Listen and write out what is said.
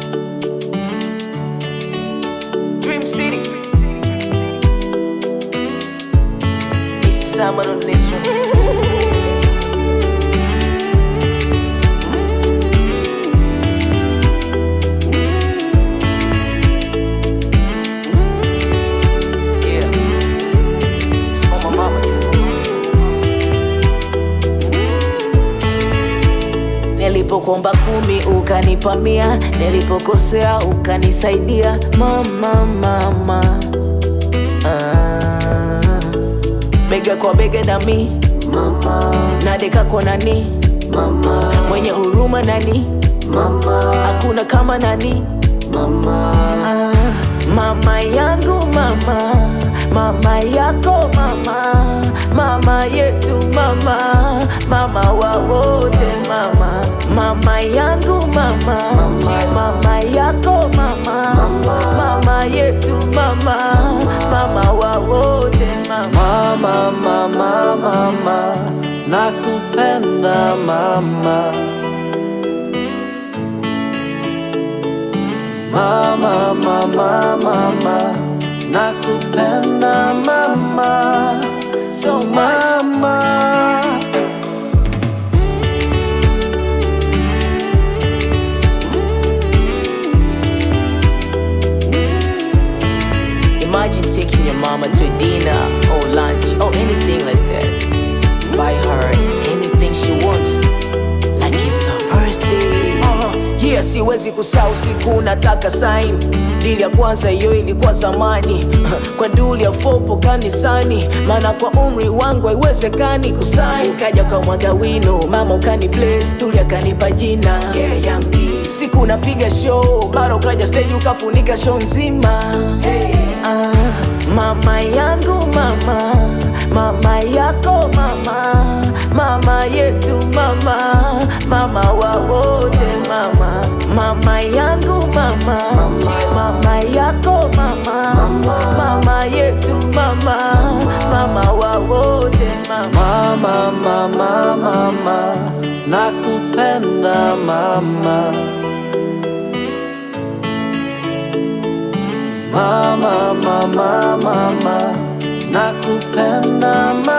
Dream City. This is Simon on this one. Yeah. It's for my mama. Nilipokuomba kumi ukanipa mia, nilipokosea ukanisaidia mama, mama. Ah, bega kwa bega nami mama, nadeka kwa nani mama, mwenye huruma nani mama, hakuna kama nani mama. Ah, mama yangu mama, mama yako mama, mama yetu mama, mama wa wote mama, mama yangu mama, mama yako mama, mama yetu mama, mama wa wote mama. Mama, mama, mama, nakupenda mama. Mama, mama, mama, nakupenda mama. So mama. Imagine taking your mama to dinner or lunch or anything like that. Buy her anything she wants, like it's her birthday. Uh, yeah, siwezi kusahau siku nataka sign. Dili ya kwanza hiyo ilikuwa zamani kwa duli ya fopo kanisani, maana kwa umri wangu haiwezekani kusain. Ukaja kwa mwaga wino, mama ukani bless, duli akanipa jina yeah, Yangi. Siku napiga show, mara ukaja stage ukafunika show nzima Ah, mama yangu mama, mama yako mama, mama yetu mama, mama wa wote mama, mama yangu mama, mama yako mama, mama yetu mama, mama wa wote mama. Mama, mama, mama, nakupenda mama. Mama, mama, mama, nakupenda mama.